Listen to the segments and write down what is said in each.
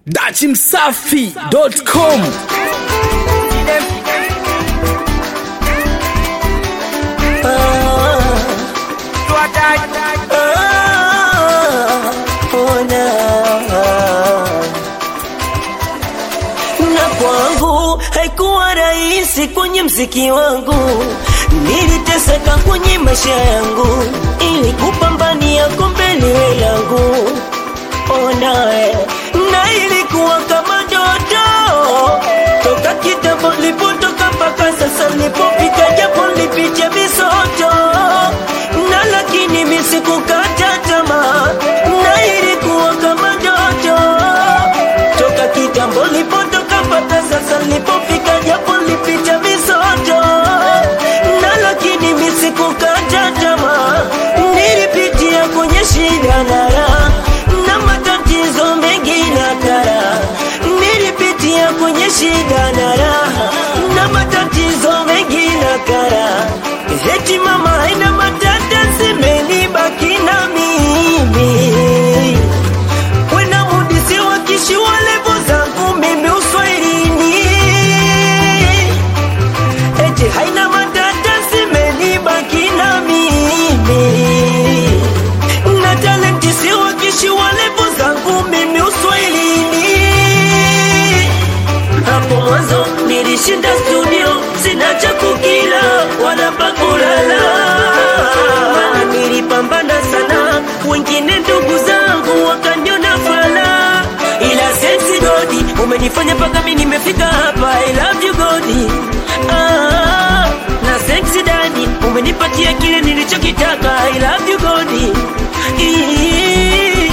dachimsafi.com na kwangu haikuwa rahisi kwenye mziki wangu, niliteseka kwenye maisha yangu ili kupambania kombe liwe langu. Onae, na ilikuwa kama ndoto toka kitambo nilipotoka mpaka sasa nilipofika, japo nilipitia misoto na lakini mimi sikukata tamaa, na ilikuwa kama ndoto toka kitambo nilipotoka mpaka sasa nilipofika, japo nilipita misoto na lakini mimi sikukata tamaa, nilipitia kwenye shida na raha na matatizo mengi na kara, nilipitia kwenye shida na raha na matatizo mengi na kara, eti mama haina matata zimenibaki na mimi wena mudisi wakishi walevo zangu mimi uswahilini eti haina matata zimenibaki na mimi na talenti si wakishi walevo zangu mimi uswahilini hapo mwanzo nilishinda studio sina cha kukila wala pa kulala maana nilipambana sana wengine ndugu zangu wakaniona fala ila sensi godi umenifanya mpaka mi nimefika hapa I love you godi ah, na sensi dadi umenipatia kile nilichokitaka I love you godi Ii.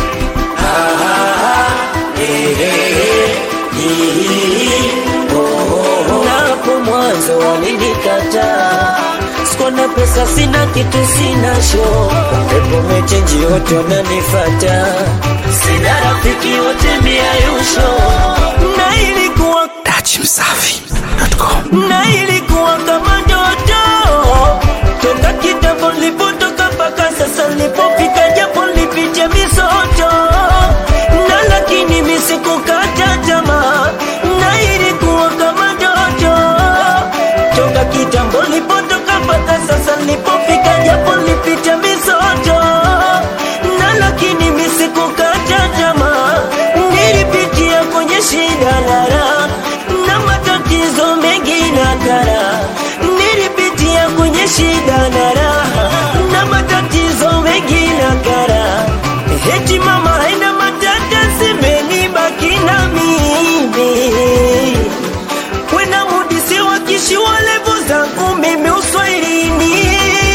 Napo mwanzo walinikataa, sikuwa na pesa, sina kitu, sina show, pepo mechenji, wote wananifata, sina rafiki, wote miayusho, na ilikuwa dachimsafi.com na ilikuwa kama ndoto toka kitambo nilipotoka mpaka sasa nilipofika, japo nilipitia misoto na lakini mimi sikukata tamaa, na ilikuwa kama ndoto toka kitambo nilipotoka mpaka sasa nilipofika, japo nilipitia misoto na lakini mimi sikukata tamaa, nilipitia kwenye shida na raha na matatizo mengi na kara, nilipitia kwenye shida na raha na matatizo mengi na kara, eti mama haina matata zimenibaki na mimi wena mudisi wakishi walevo zangu mimi uswahilini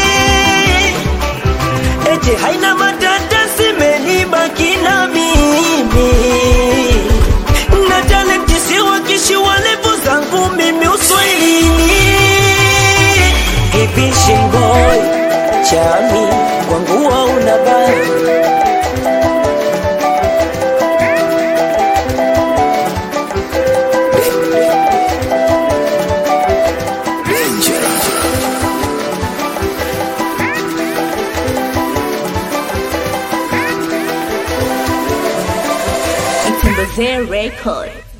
eti haina matata zimenibaki na mimi na talenti si wakishi walevo zangu mimi uswahilini hivi shingoi chami kwangu hauna baya Itembezee Record.